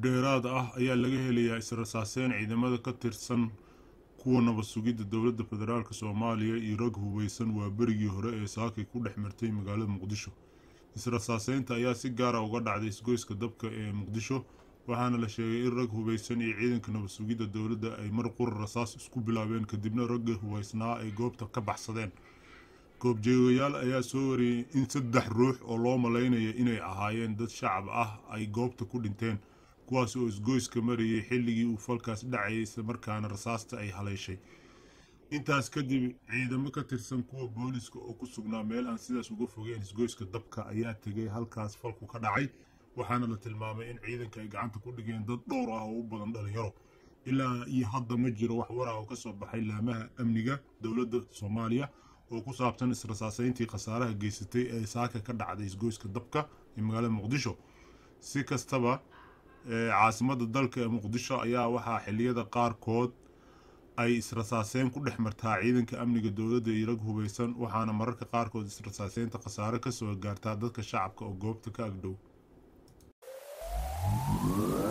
dheeraad ah ayaa laga helayaa israsaaseyn ciidamada ka tirsan kuwa nabad sugidda dowladda federaalk soomaaliya iyo rag hubeysan waa berigii hore ee saakay ku dhex martay magaalada muqdisho israsaaseynta ayaa si gaara uga dhacday isgoyska dabka ee muqdisho waxaana la sheegay in rag hubeysan iyo ciidanka nabad sugidda dowladda ay mar qura rasaas isku bilaabeen kadibna ragga hubeysnaa ay goobta ka baxsadeen goobjeegayaal ayaa soo wariyey in saddex ruux oo loo malaynaya inay ahaayeen dad shacab ah ay goobta ku dhinteen kuwaas oo isgoyska marayay xilligii uu falkaas dhacayay islamarkaana rasaasta ay haleeshay intaas kadib ciidamo ka tirsan kuwa booliska oo ku sugnaa meel aan sidaas uga fogeen isgoyska dabka ayaa tegay halkaas falku ka dhacay waxaana la tilmaamay in ciidanka ay gacanta ku dhigeen dad dhowr ah oo u badan dhalinyaro ilaa iyo hadda ma jiro wax war ah oo kasoo baxay laamaha amniga dowladda soomaaliya oo ku saabsan israsaaseyntii khasaaraha geysatay ee saaka ka dhacday isgoyska dabka ee magaalada muqdisho si kastaba caasimada dalka ee muqdisho ayaa waxaa xiliyada qaarkood ay israsaaseyn ku dhex martaa ciidanka amniga dowladda iyo rag hubeysan waxaana mararka qaarkood israsaaseynta khasaare kasoo gaartaa dadka shacabka oo goobta ka agdhow